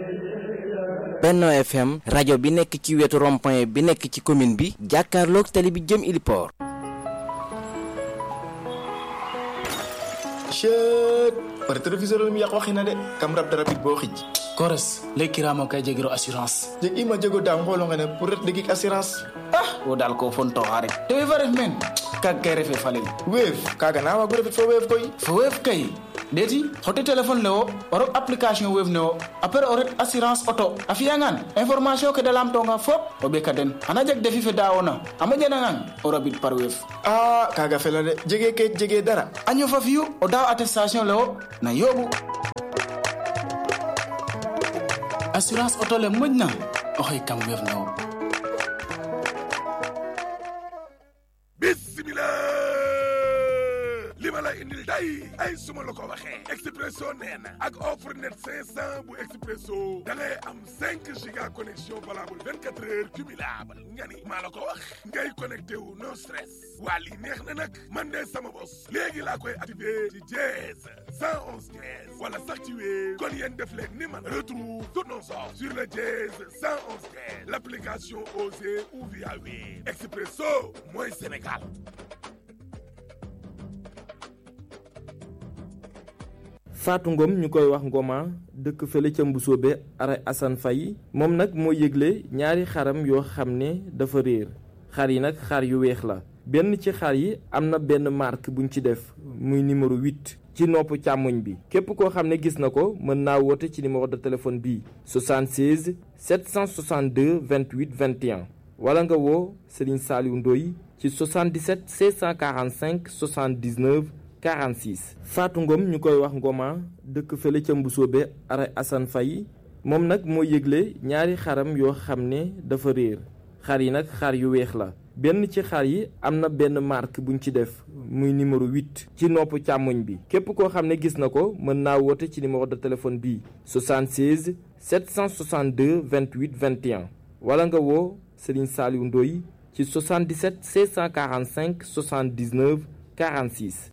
Benno FM rajo bi nekk ci wetu rond-point bi nekk ci commune bi jàkkaarloog tali bi jëm Iliport. chet par téléviseur lu mu yàq waxi na de kam rab dara bit boo xij kores lekkiraamo kay jegiro assurance jeg ima jego da ngolo ngene pour ret degik assurance ah wo dal ko fontoxa rek te we fa ref meen kag kay refe falel wave kaga na wagu refit fo wave koy fo wave kay ndeti xote téléphone le wo o rok application wave ne wo après o ret assurance auto a fiyangan information ke da lamtonga fop o ɓeka den xana jeg defi fe dawona a moƴanangan o rabid par wave a kaga fela de jege ke jege dara a ñofa fiyu o daaw attestation le wo na yooɓu assurance auto le moƴna oxey kam wave ne wo bismillah li ma la indil day ay suma la ko waxee expresso nee na ak offre net 500 bu expresso da ngay am 5 giga connexion valable 24 heures cumulable nga ni maa la ko wax ngay connecté wu no stress waa lii neex na nag man de sama bos léegi laa koy activé ci dièse 111 dièse wala sax ci wéer kon yéen def leen ni man retrouve toutes nos offres sur le dièse 111 dièse l'application Osée ou via Wave expresso mooy Sénégal Fatou Ngom ñu koy wax Ngoma dëkk fële ca Mbusoobe ara Assane Faye moom nag moo yëgle ñaari xaram yoo xam ne dafa réer xar yi nag xar yu weex la benn ci xar yi am na benn marque buñ ci def muy numéro 8 ci nopp càmmoñ bi képp koo xam ne gis na ko mën naa woote ci numéro de téléphone bii 76 762 28 21 wala nga woo Serigne Saliou Ndoye ci 77 645 79 46 Fatou Ngom ñu koy wax Ngoma dëkk fële ca Mbusoobe ara Assane Faye moom nag moo yëgle ñaari xaram yoo xam ne dafa réer xar yi nag xar yu weex la benn ci xar yi am na benn marque buñ ci def muy numéro 8 ci nopp càmmoñ bi képp koo xam ne gis na ko mën naa woote ci numéro de téléphone bii 76 762 28 21 wala nga woo Serigne Saliou Ndoye ci 77 645 79 46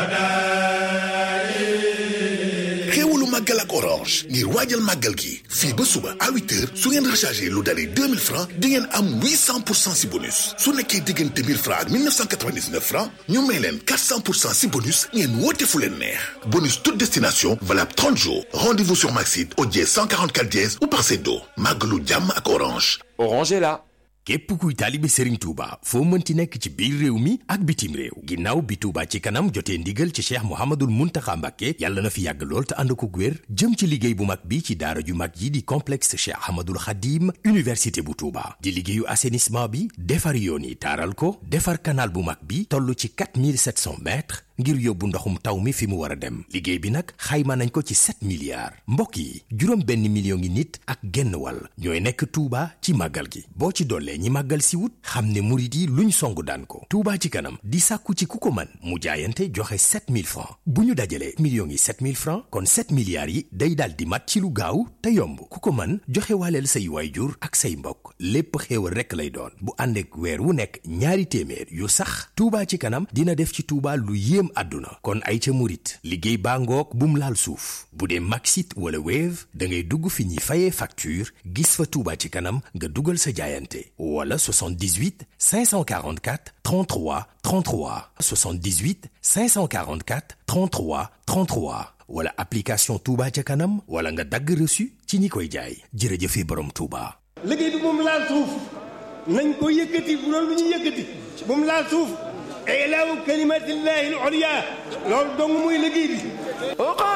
xéewalu màggal ak orange ngir waajal màggal gi fii ba suba à huit heures su ngeen rechargé lu dalee deux mille francs di ngeen am huit cent pour cent si bonus su nekkee diggante mille francs ak mille neuf cent quatre-vingt-dix-neuf francs ñu may leen quatre cent pour cent si bonus ngeen woote fu leen neex bonus toute destination valable trente jours rendez-vous sur Maxit au dièse cent quarante-quatre dièse ou par Seddo màggalu jàmm ak orange orange est là képp kuy taalibe Serigne Touba foo mënti nekk ci biir réew mi ak bitim réew ginnaaw bi Touba ci kanam jotee ndigal ci Cheikh Mouhamadoul Mountakha Mbacké yàlla na fi yàgg lool te ànd ko wér jëm ci liggéey bu mag bi ci daara ju mag yi di complexe Cheikh Ahmadoul Khadim université bu Touba di liggéeyu assainissement bi defar yoon yi taaral ko defar canal bu mag bi toll ci 4700 mètres ngir yóbbu ndoxum taw mi fi mu war a dem liggéey bi nag xayma nañ ko ci 7 milliards mbokk yi juróom benn million ngi nit ak genn wàll ñooy nekk Touba ci màggal gi boo ci dollee ñi màggal si wut xam ne murit yi luñ songu daan ko Touba ci kanam di sàkku ci ku ko man mu jaayante joxe 7000 francs bu ñu dajalee millions yi 7000 francs kon 7 milliards yi day daal di mat ci lu gaaw te yomb ku ko man joxe waaleel say waayjur ak say mbokk lépp xéewal rekk lay doon bu ànd ak weer wu nekk ñaari téeméer yu sax Touba ci kanam dina def ci Touba lu yéem àdduna kon ay ca murit liggéey baa ngoog bum laal suuf bu dee Maxit wala Wave da ngay dugg fi ñuy fayee facture gis fa Touba ci kanam nga dugal sa jaayante wala 78 544 33 33 78 544 33 33 wala application Touba ca kanam wala nga dagg reçu ci ñi koy jaay jërëjëfe borom Touba. liggéey bi moom laal suuf nañ ko yëkkati bu doon lu ñu yëkkati moom laal suuf ilaahu kalimatillahi al-ulya loolu dong muy liggéey bi